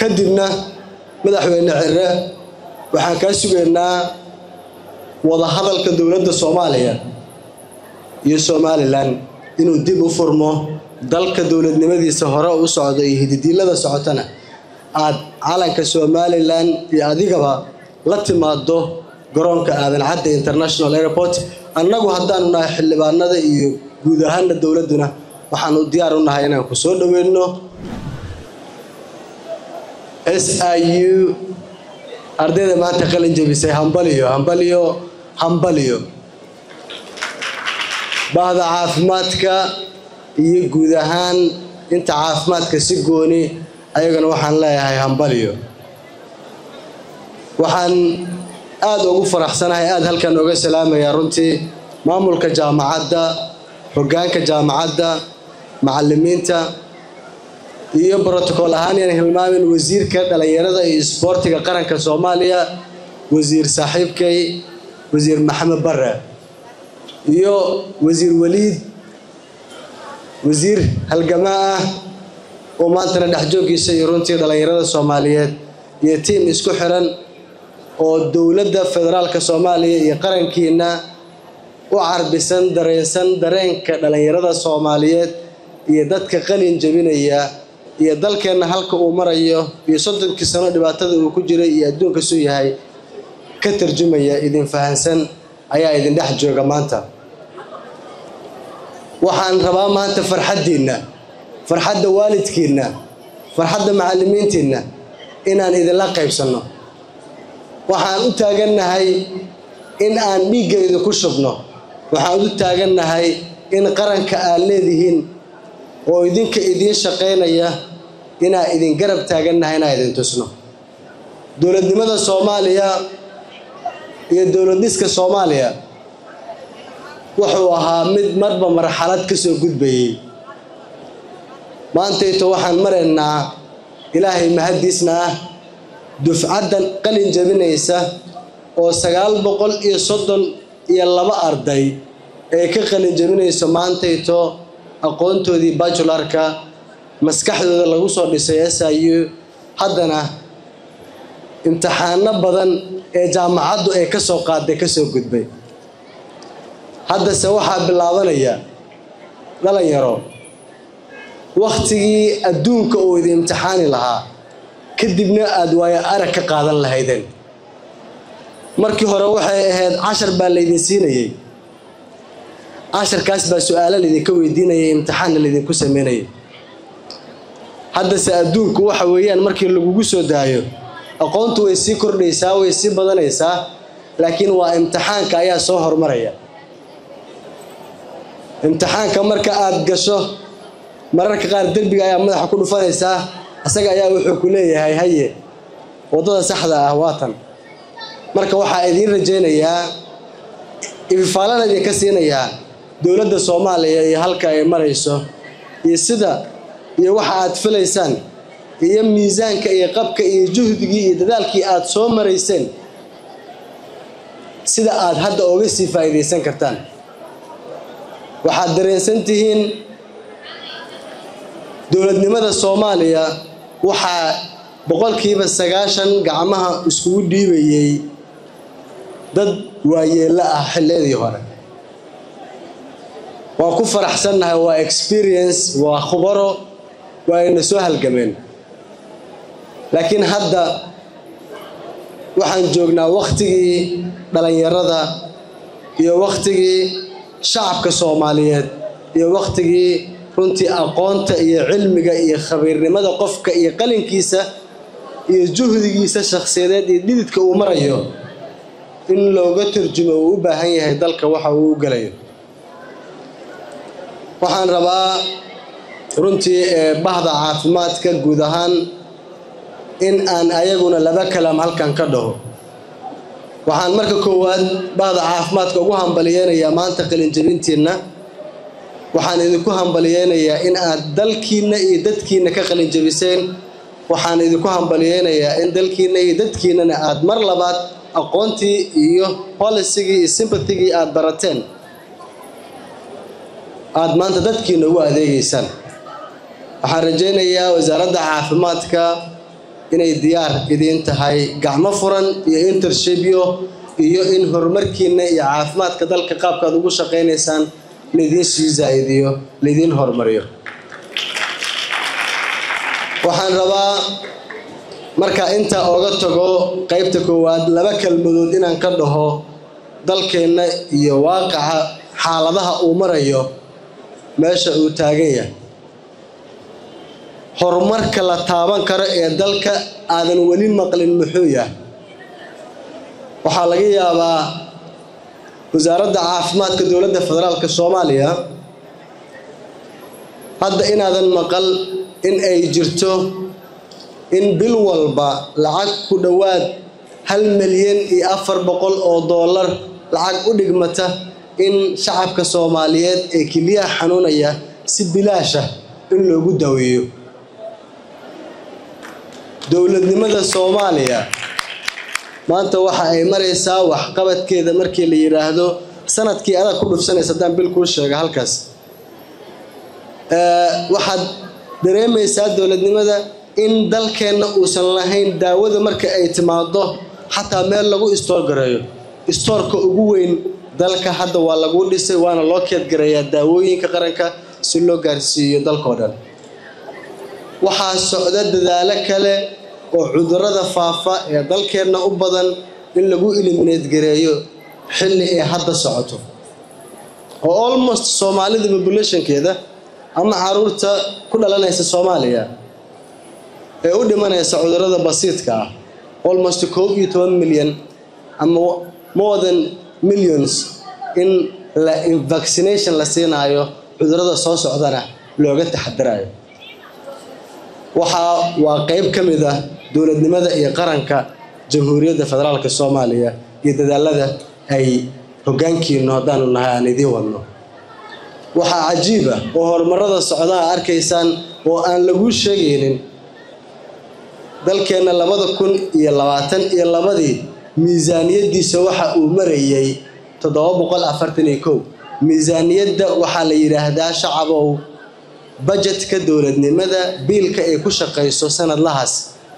kadibna madaxweyne cire waxaan kaa sugaynaa wadahadalka dowladda soomaaliya iyo somalilan inuu dib u furmo dalka dowladnimadiisa hore u socdo iyo hididiilada socotana aad calanka somalilan iyo adigaba la timaado garoonka aadan cadde international airport annagu haddaanu nahay xildhibaanada iyo guud ahaana dowladduna waxaanu diyaar u nahay inaan ku soo dhoweyno s i u ardayda maanta qalin jebisay hambaliyo hambaliyo hambaliyo bahda caafimaadka iyo guud ahaan inta caafimaadka si gooni ayagana waxaan leeyahay hambaliyo waxaan aada ugu faraxsanahay aada halkan oga salaamayaa runtii maamulka jaamacadda hoggaanka jaamacadda macallimiinta iyo brotocool ahaan yaan hilmaamin wasiirka dhallinyarada iyo isboortiga qaranka soomaaliya wasiir saaxiibkay wasiir maxamed bare iyo wasiir waliid wasiir halgamaa ah oo maantana dhexjooggiisa iyo runtii dhallinyarada soomaaliyeed iyo tiim isku xiran oo dowladda federaalka soomaaliya iyo qarankiina u carbisan dareensan dareenka dhallinyarada soomaaliyeed iyo dadka qalin jebinaya iyo dalkeenna halka uu marayo iyo soddonkii sano dhibaatada uu ku jiray iyo adduunka suu yahay ka tarjumaya idin fahansan ayaa idin dhex jooga maanta waxaan rabaa maanta farxaddiinna farxadda waalidkiinna farxadda macallimiintiinna inaan idinla qaybsanno waxaan u taagannahay in aan dhiigga idinku shubno waxaan u taagannahay in qaranka aad leedihiin oo idinka idiin shaqaynaya inaan idin garab taagannahay inaan idin tusno dowladnimada soomaaliya iyo dowlad dhiska soomaaliya wuxuu ahaa mid marba marxalad ka soo gudbayay maantayto waxaan maraynaa ilaahay mahaddiisna ah dufcaddan qalin jabinaysa oo sagaal boqol iyo soddon iyo laba arday ee ka qalin jabinayso maantayto aqoontoodii bajularka maskaxdooda lagu soo dhisay s i u haddana imtixaano badan ee jaamacaddu ay ka soo qaaday ka soo gudbay haddase waxaa bilaabanaya dhalinyaro wakhtigii adduunka uu idin imtixaani lahaa kadibna aada waayo arag ka qaadan lahaydeen markii hore waxay ahayd cashar baa laydin siinayey casharkaas baa su-aalo laydinka weydiinayay imtixaanna laydinku sameynayay haddase adduunku waxa weeyaan markii lagugu soo daayo aqoontu way sii kordhaysaa way sii badanaysaa laakiin waa imtixaanka ayaa soo hormaraya imtixaanka marka aada gasho mararka qaar derbiga ayaa madaxa ku dhufanaysaa isaga ayaa wuxuu ku leeyahay haye waddada saxda ah waatan marka waxaa idiin rajaynayaa ififaalana idinka siinayaa dowladda soomaaliya iyo halka ay marayso iyo sida iyo waxa aad filaysaan iyo miisaanka iyo qabka iyo juhdigii iyo dadaalkii aad soo marayseen sida aad hadda oga sii faa'iidaysan kartaan waxaad dareensan tihiin dowladnimada soomaaliya waxaa boqolkiiba sagaashan gacmaha iskugu dhiibayay dad waayeello ah xilladii hore waa ku faraxsannahay waa experience waa khubaro waa ayna soo halgameen laakiin hadda waxaan joognaa wakhtigii dhallinyarada iyo wakhtigii shacabka soomaaliyeed iyo wakhtigii runtii aqoonta iyo cilmiga iyo khabiirnimada qofka iyo qalinkiisa iyo juhdigiisa shakhsiyadeed iyo dhididka uu marayo in looga turjumo uu u baahan yahay dalka waxa uu u gelayo waxaan rabaa runtii bahda caafimaadka guud ahaan in aan ayaguna laba kalam halkan ka dhaho waxaan marka koowaad bahda caafimaadka ugu hambaliyeynayaa maanta qalinjabintiinna waxaan idinku hambaliyeynayaa in aad dalkiinna iyo dadkiinna ka qalinjabiseen waxaan idinku hambaliyeynayaa in dalkiinna iyo dadkiinnana aad mar labaad aqoontii iyo policygii iyo sympathygii aad barateen aada maanta dadkiina ugu adeegeysaan waxaan rajaynayaa wasaaradda caafimaadka inay diyaar idiin tahay gacmo furan iyo intershibyo iyo in horumarkiina iyo caafimaadka dalka qaabkaad ugu shaqaynaysaan laidiin sii zaa-idiyo laidiin horumariyo waxaan rabaa markaa intaa ooga tago qeybta koowaad laba kelmadood inaan ka dhaho dalkeenna iyo waaqaca xaaladaha uu marayo meesha uu taagan yahay horumarka la taaban karo ee dalka aadan weli maqlin muxuu yahay waxaa laga yaabaa wasaaradda caafimaadka dowladda federaalka soomaaliya hadda inaadan maqal in ay jirto in bil walba lacag ku dhowaad hal milyan iyo afar boqol oo doolar lacag u dhigmata in shacabka soomaaliyeed ee keliyaha xanuunaya si bilaasha in loogu daweeyo dowladnimada soomaaliya maanta waxa ay maraysaa waxqabadkeeda markii la yidhaahdo sanadkii adag ku dhufsanaysa haddaan bil kuu sheega halkaas waxaad dareemaysaa dowladnimada in dalkeenna uusan lahayn daawada marka ay timaado xataa meel lagu istoor gareeyo istoorka ugu weyn dalka hadda waa lagu dhisay waana loo keedgareeyaa daawooyinka qaranka si loo gaarsiiyo dalkao dhan waxaa socda dadaalo kale oo cudurada faafa ee dalkeenna u badan in lagu eliminate gareeyo xilli ay hadda socoto oo almost soomaalida populationkeeda ama caruurta ku dhalanaysa soomaaliya ee u dhimanaysa cudurada basiidka ah almost koob iyo toban milyan ama more than millions in la vaccination la siinaayo cudurada soo socdana looga taxadirayo waxaa waa qeyb ka mid ah dowladnimada iyo qaranka jamhuuriyadda federaalka soomaaliya iyo dadaalada ay hoggaankiinu haddaanu nahay aan idiin wadno waxaa cajiib ah oo horumarada socdaa arkaysaan oo aan laguu sheegaynin dalkeenna labada kun iyo labaatan iyo labadii miisaaniyaddiisa waxa uu marayay toddoba boqol afartan iyo kow miisaaniyadda waxaa la yidhaahdaa shacabow bajetka dowladnimada biilka ay ku shaqayso sanadlahaas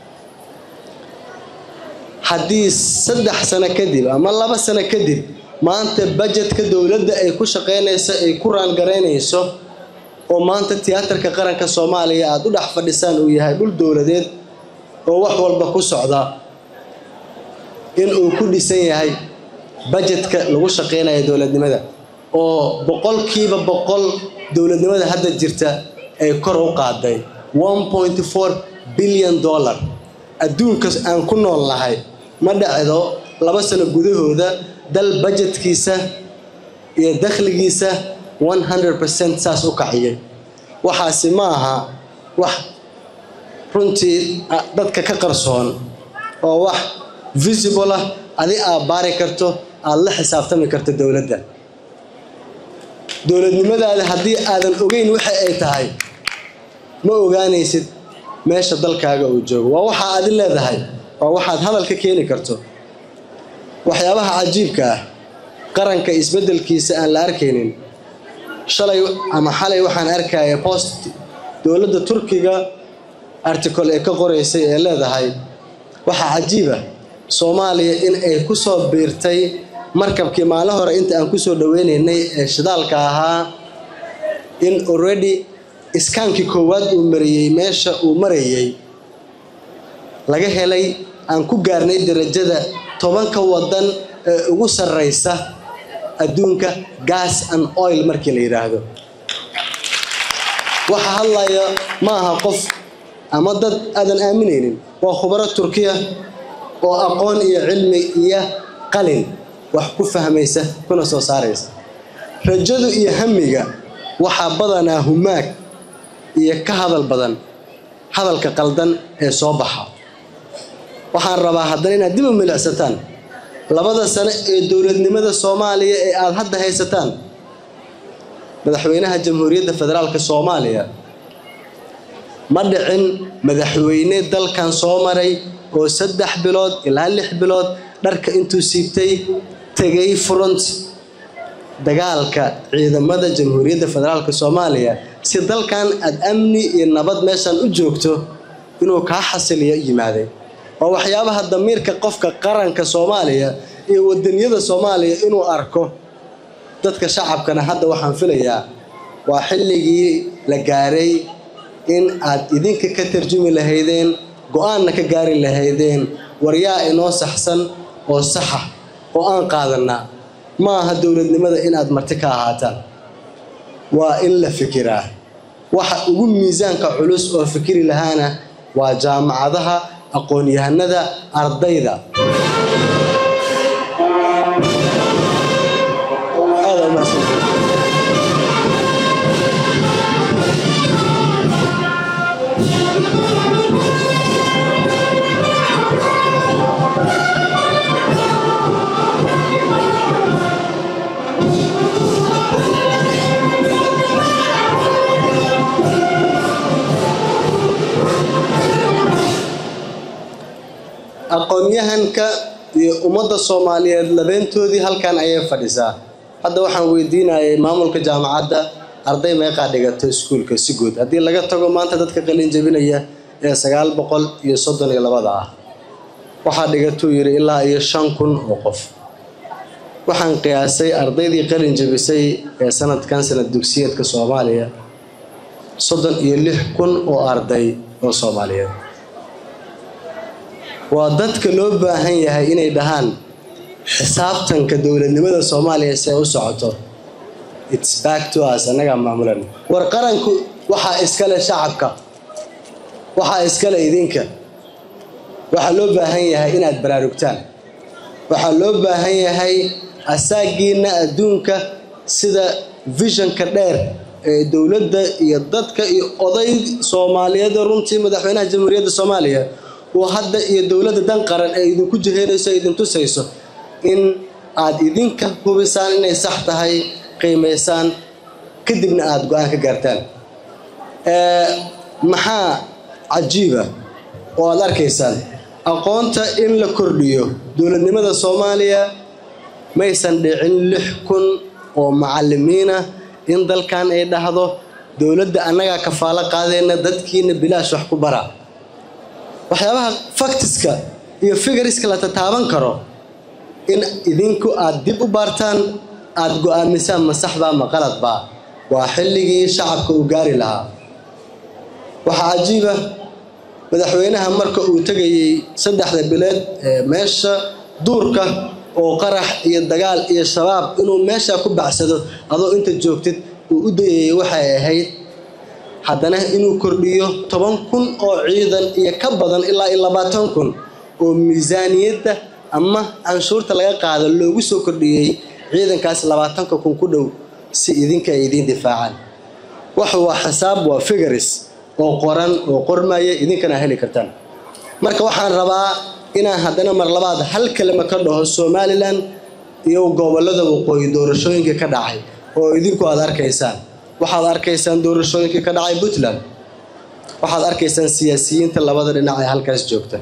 haddii saddex sano kadib ama laba sano kadib maanta bajetka dowladda ay ku shaqaynayso ay ku raangaraynayso oo maanta tiyaatarka qaranka soomaaliya aada u dhex fadhisaan uu yahay dhul dowladeed oo wax walba ku socda in uu ku dhisan yahay bajetka lagu shaqaynayo dowladnimada oo boqolkiiba boqol dowladnimada hadda jirta ay kor u qaaday one point four billion dollar adduunka aan ku nool nahay ma dhacdo laba sano gudahooda dal bajetkiisa iyo dakhligiisa one hundred percent saas u kaciyay waxaasi ma aha wax runtii dadka ka qarsoon oo wax visible ah adi aad baari karto aada la xisaabtami karto dowladda dowladnimadaada haddii aadan ogeyn waxa ay tahay ma ogaanaysid meesha dalkaaga uu joogo waa waxaa adi leedahay waa waxaad hadal ka keeni karto waxyaabaha cajiibka ah qaranka isbeddelkiisa aan la arkaynin shalay ama xalay waxaan arkaya post dowladda turkiga article ee ka qoraysay ee leedahay waxaa cajiiba soomaaliya in ay ku soo biirtay markabkii maalin hore inta aan kusoo dhaweynaynay ee shidaalka ahaa in already iskaankii koowaad uu mariyey meesha uu marayay laga helay aan ku gaarnay darajada tobanka wadan ee ugu sarreysa adduunka gas and oil markii la yidhaahdo waxa hadlaya ma aha qof ama dad aadan aaminaynin waa khubaro turkiya oo aqoon iyo cilmi iyo qalin wax ku fahmaysa kuna soo saaraysa rajadu iyo hamiga waxaa badanaa humaag iyo ka hadal badan hadalka qaldan ee soo baxa waxaan rabaa haddana inaad dib u milicsataan labada sano ee dowladnimada soomaaliya ee aada hadda haysataan madaxweynaha jamhuuriyadda federaalka soomaaliya ma dhicin madaxweyne dalkan soo maray oo saddex bilood ilaa lix bilood dharka intuu siibtay tegay front dagaalka ciidamada jamhuuriyadda federaalka soomaaliya si dalkan aada amni iyo nabad meeshan u joogto inuu kaa xasiliyo yimaaday waa waxyaabaha damiirka qofka qaranka soomaaliya iyo wadaniyada soomaaliya inuu arko dadka shacabkana hadda waxaan filayaa waa xilligii la gaaray in aad idinka ka tarjumi lahaydeen go-aanna ka gaari lahaydeen waryaa inoo saxsan oo saxa oo aan qaadanaa ma aha dowladnimada inaad marti ka ahaataan waa in la fikiraa waxa ugu miisaanka culus oo fikiri lahaana waa jaamacadaha aqoon-yahanada ardayda aqoon-yahanka iyo ummadda soomaaliyeed labeentoodii halkan ayay fadhisaa hadda waxaan weydiinayay maamulka jaamacadda arday meeqaa dhigato iskuulka si guud haddii laga tago maanta dadka qalin jabinaya ee sagaal boqol iyo soddon iyo labada ah waxaa dhigatuu yidhi ilaa iyo shan kun oo qof waxaan qiyaasay ardaydii qalin jabisay ee sanadkan sanad dugsiyeedka soomaaliya soddon iyo lix kun oo arday oo soomaaliyeed waa dadka loo baahan yahay inay dhahaan xisaabtanka dowladnimada soomaaliya si ay u socoto its back to us annagaa maamulan war qaranku waxaa iskale shacabka waxaa iskale idinka waxaa loo baahan yahay inaad baraarugtaan waxaa loo baahan yahay asaagiina adduunka sida visionka dheer ee dowladda iyo dadka iyo oday soomaaliyeed runtii madaxweynaha jamhuuriyadda soomaaliya uu hadda iyo dowladda dan qaran ee idinku jiheynayso idin tusayso in aad idinka hubisaan inay sax tahay qiimaysaan kadibna aada go-aan ka gaartaan maxaa cajiiba oo aada arkaysaan aqoonta in la kordhiyo dowladnimada soomaaliya maysan dhicin lix kun oo macalimiinah in dalkan ay dhahdo dowladda annagaa kafaalo qaadayna dadkiina bilaash wax ku bara waxyaabaha faktiska iyo figariska la tataaban karo in idinku aada dib u baartaan aada go-aamisaan ma saxbaa ma qaladbaa waa xilligii shacabka uu gaari lahaa waxaa cajiiba madaxweynaha marka uu tegayey saddexda bileed ee meesha duurka oo qarax iyo dagaal iyo shabaab inuu meeshaa ku bacsado adoo inta joogtid uu u dayayay waxay ahayd haddana inuu kordhiyo toban kun oo ciidan iyo ka badan ilaa iyo labaatan kun oo miisaaniyadda ama canshuurta laga qaado loogu soo kordhiyey ciidankaas labaatanka kun ku dhow si idinka ay idiin difaacaan wax waa xisaab waa figaris oo qoran oo qormaya idinkana heli kartaan marka waxaan rabaa inaan haddana mar labaad hal kalima ka dhaho somalilan iyo gobolada waqooyi doorashooyinka ka dhacay oo idinku aada arkaysaan waxaad arkaysaan doorashooyinkii ka dhacay puntland waxaad arkaysaan siyaasiyiinta labada dhinac ee halkaas joogta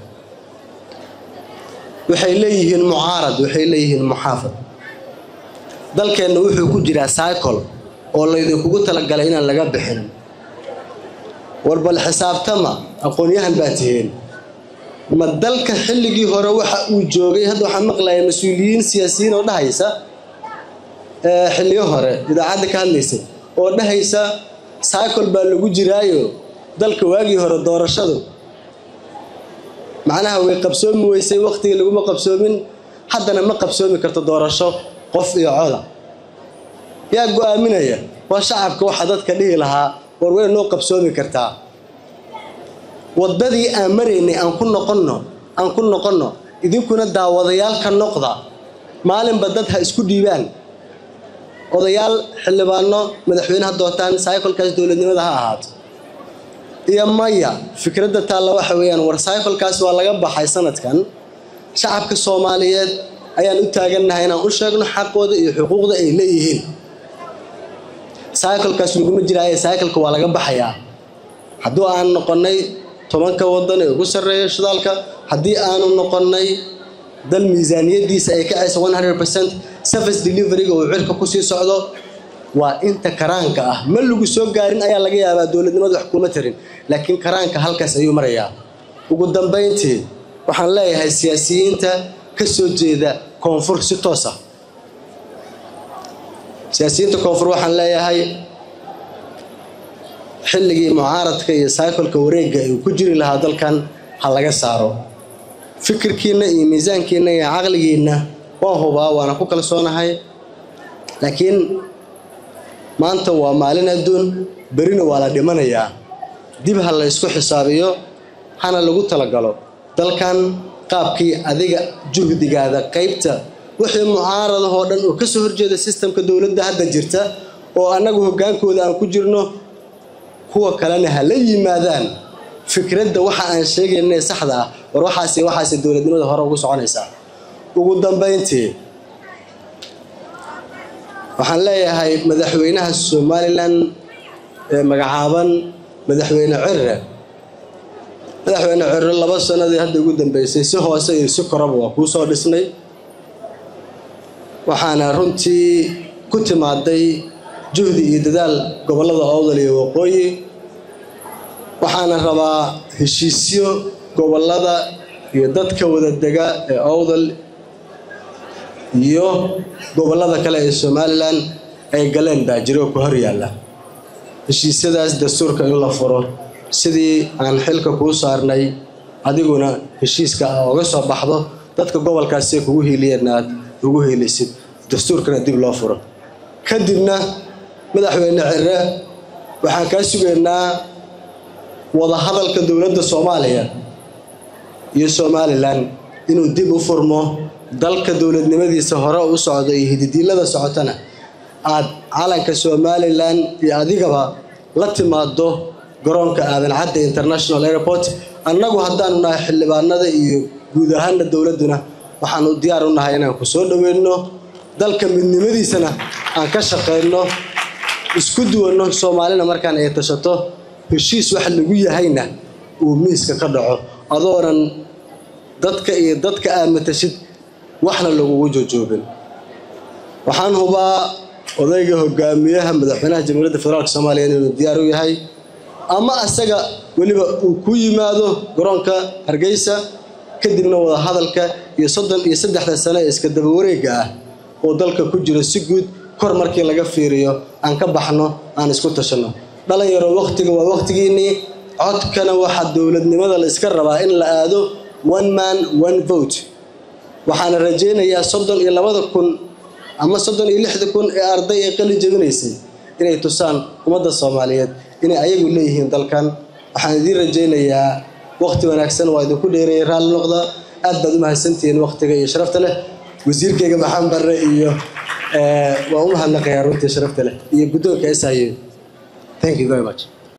waxay leeyihiin mucaarad waxay leeyihiin muxaafad dalkeenna wuxuu ku jiraa cycle oo laydinkugu talagalay inaan laga bixin war bal xisaabtama aqoon-yahan baa tihiin ma dalka xilligii hore waxa uu joogay hadda waxaan maqlaya mas-uuliyiin siyaasiyiin oo dhahaysa xilliyo hore idaacadda ka hadlaysay oo dhahaysa cycle baa lagu jiraayo dalka waagii hore doorashadu macnaha way qabsoomi weysay waqtigii laguma qabsoomin haddana ma qabsoomi karto doorasho qof iyo coda yaa go-aaminaya waa shacabka waxaa dadka dhihi lahaa war way noo qabsoomi kartaa waddadii aan maraynay aan ku noqonno aan ku noqonno idinkuna daawadayaal ka noqda maalinba dad ha isku dhiibaan odayaal xildhibaano madaxweyneha dootaan cyclekaas dowladnimada ha ahaato iyo maya fikradda taalla waxa weeyaan war cyclekaas waa laga baxay sanadkan shacabka soomaaliyeed ayaan u taagannahay inaan u sheegno xaqooda iyo xuquuqda ay leeyihiin cyclekaas laguma jiraaye cycleka waa laga baxayaa hadduu aan noqonnay tobanka wadan ee ugu sarreeya shidaalka haddii aanu noqonnay dal miisaaniyadiisa ay kacaysa one hundred percent service deliveryga uu cirka kusii socdo waa inta karaanka ah ma lagu soo gaarin ayaa laga yaabaa dowladnimada wax kuma tarin laakiin karaanka halkaas ayuu marayaa ugu dambayntii waxaan leeyahay siyaasiyiinta ka soo jeeda koonfur si toos ah siyaasiyiinta koonfur waxaan leeyahay xilligii mucaaradka iyo saykolka wareegga uu ku jiri lahaa dalkan ha laga saaro fikirkiinna iyo miisaankiinna iyo caqligiinna waa hubaa waana ku kalsoonahay laakiin maanta waa maalin adduun berina waa la dhimanayaa dib ha la ysku xisaabiyo hana lagu talagalo dalkan qaabkii adiga juhdigaada qaybta wixii mucaaradahoo dhan oo kasoo horjeeda sistamka dowladda hadda jirta oo annagu hoggaankooda aan ku jirno kuwa kalena ha la yimaadaan fikradda waxa aan sheegaynay saxda ah war waxaas waxaas dowladnimada hore ugu soconaysaa ugu dambayntii waxaan leeyahay madaxweynaha somalilan ee magacaaban madaxweyne cirre madaxweyne cirre laba sanadii hadda ugu dambeysay si hoose iyo si koraba waa kuu soo dhisnay waxaana runtii ku timaaday juhdi iyo dadaal gobollada owdal iyo waqooyi waxaana rabaa heshiisyo gobollada iyo dadka wada dega ee owdal iyo gobollada kale ee somalilan ay galeen baa jiro ku hor yaalla heshiisyadaas dastuurka in la furo sidii aan xilka kuu saarnay adiguna heshiiska a oga soo baxdo dadka gobolkaasee kugu hiiliyeen aad ugu hiilisid dastuurkana dib loo furo kadibna madaxweyne cire waxaan kaa sugaynaa wadahadalka dowladda soomaaliya iyo somalilan inuu dib u furmo dalka dowladnimadiisa hore u socdo iyo hididiilada socotana aad calanka somalilan iyo adigaba la timaado garoonka aadan cadde international airport annagu haddaanu nahay xildhibaanada iyo guud ahaana dowladduna waxaanu diyaar u nahay inaan ku soo dhoweyno dalka midnimadiisana aan ka shaqayno isku duwanno soomaalina markaan ay tashato heshiis wax lagu yahayna uu miiska ka dhaco adoonan dadka iyo dadka aad matashid waxna lagugu jojoobin waxaan hubaa odayga hogaamiyaha madaxweynaha jamhuuriyadda federaalk soomaaliya inuu diyaar u yahay ama asaga weliba uu ku yimaado garoonka hargeysa kadibna wada hadalka iyo soddon iyo saddexda sano ee iska daba wareega ah oo dalka ku jiro si guud kor markii laga fiiriyo aan ka baxno aan isku tashanno dhalinyaro wakhtiga waa wakhtigiinnii codkana waxaa dowladnimada la iska rabaa in la aado one man one vote waxaana rajaynayaa soddon iyo labada kun ama soddon iyo lixda kun ee arday ee qali jebinaysay inay tusaan ummadda soomaaliyeed inay ayagu leeyihiin dalkan waxaan idiin rajaynayaa wakhti wanaagsan waa idinku dheereeyay raalli noqda aad baad u mahadsantihiin wakhtiga iyo sharafta leh wasiirkayga maxamed barre iyo waa u mahadnaqayaa runtii sharafta leh iyo guddoonka s i thank you very much